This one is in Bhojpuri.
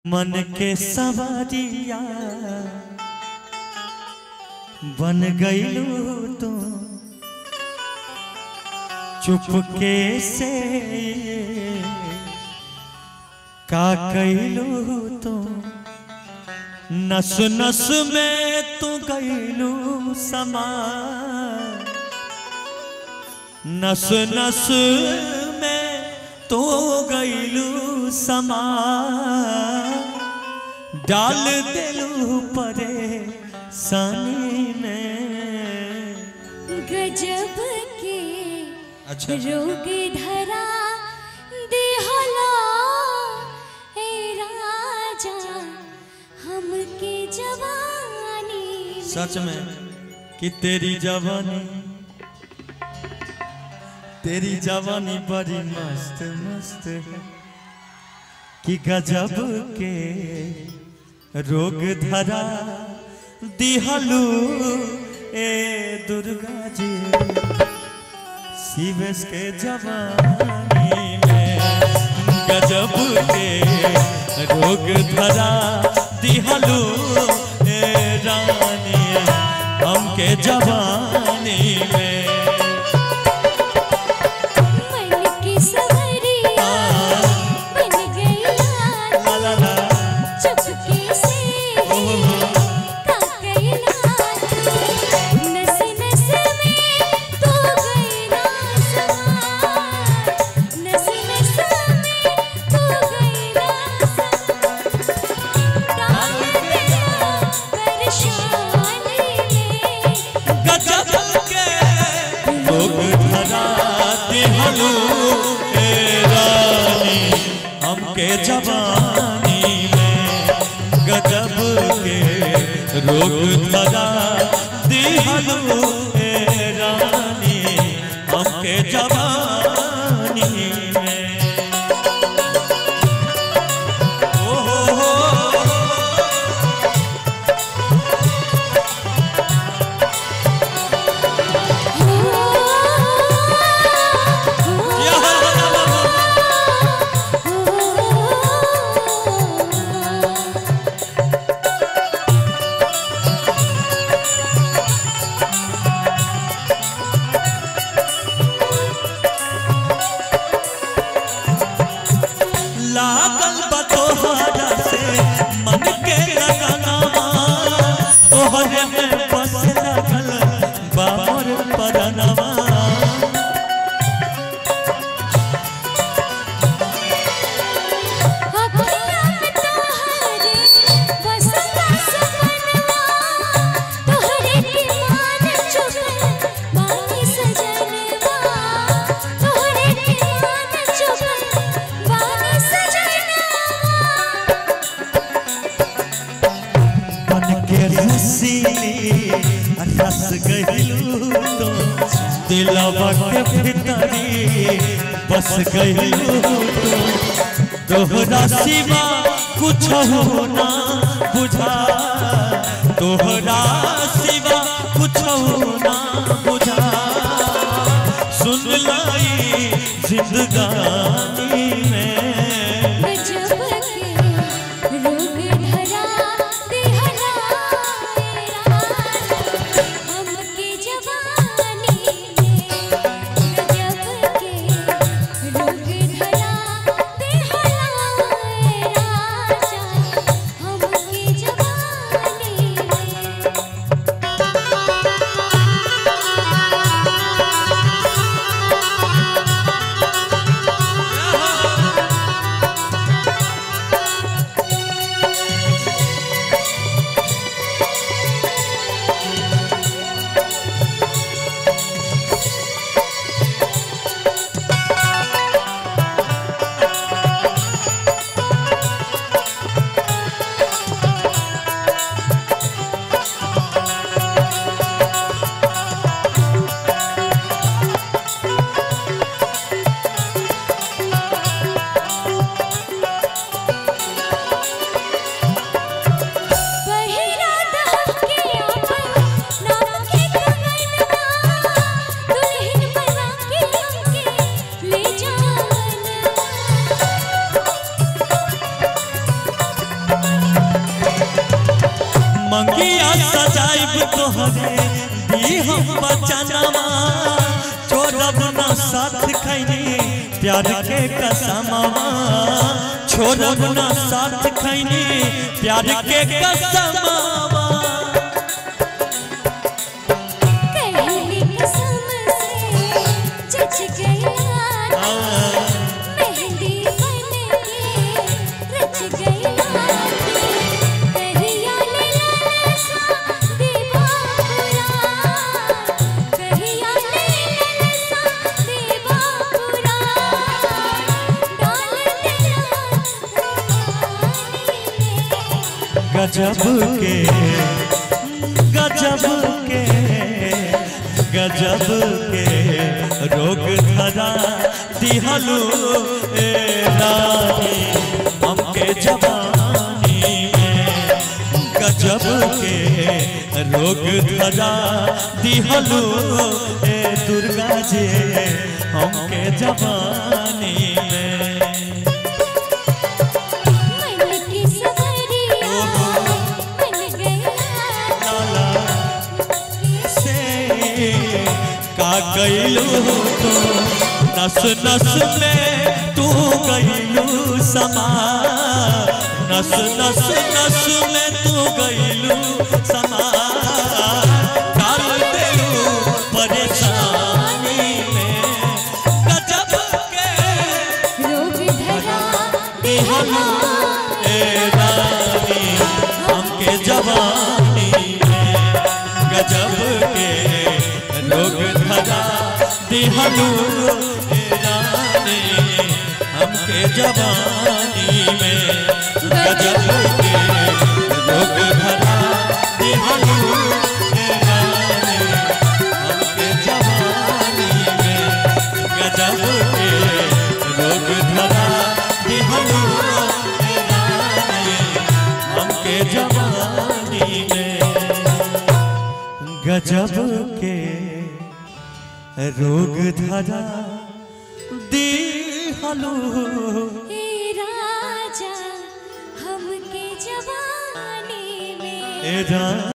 मन के सवारिया बन गईलू तो चुपके से का कैलू तो नस नस में तू गईलू समा नस नस में तू गईलू समा डाल दिलू परे सनी में गजब के अच्छा रोग धरा देहला ए राजा हमके जवानी में। सच में कि तेरी जवानी तेरी जवानी बड़ी मस्त मस्त है कि गजब के रोग धरा दिहलू ए दुर्गा जी शिवेश के जवानी में गजब के रोग धरा दिहलू ए रानी हमके जवानी में मन की सवरिया बन गई लाल, ला ला ला चुपके से का कैला नस नस में तू गईला समा नस नस में तू गईला समा डाल दिया परेशानी में गजब के लोग धरा दिहलू ए रानी हमके जवानी में गजब के रोग धरा दिहलू ए रानी हमके जवानी में ओ हो हो या हा हा हा हा लागल बा तोहरा से मन के लगनवा तोहरे में बस लगल बाबर परनवा मन के रसीली रस गइलू तो दिलवा के भीतरी बस गइलू तो तोहरा सिवा कुछ होना बुझा तोहरा सिवा कुछ होना बुझा सुन लाई जिंदगानी में मंगिया सजाइब तोहरे दी हम बचनमा छोड़ब न साथ खैनी प्यार के कसमवा छोड़ब न साथ खैनी प्यार के कसमवा कहली कसम से जच गया मेहंदी बन के रच गया कहिया ले ललसा दीवापुरा कहिया ले ललसा दीवापुरा डाल दिया गजब के गजब के गजब के रोग धरा दिहलो ए रानी हमके जवानी में गजब के रोग धरा दिहलो ए दुर्गा जी हमके जवानी में मन की सवरिया बन गया लाला से का गईलू तो नस नस में तू गईलू समा नस नस नस में तू गईलू समा डाल देलू परेशानी में गजब के रोग धरा दिहलू ए रानी हमके जवानी में गजब के लोग धरा दिहलू ए रानी हमके जवानी में गजब के लोग धरा दिहलू ए रानी हमके जवानी में गजब के लोग धरा दिहलू ए रानी हमके जवानी में गजब के रोग धरा दिहलू हे राजा हमके जवानी में ए रानी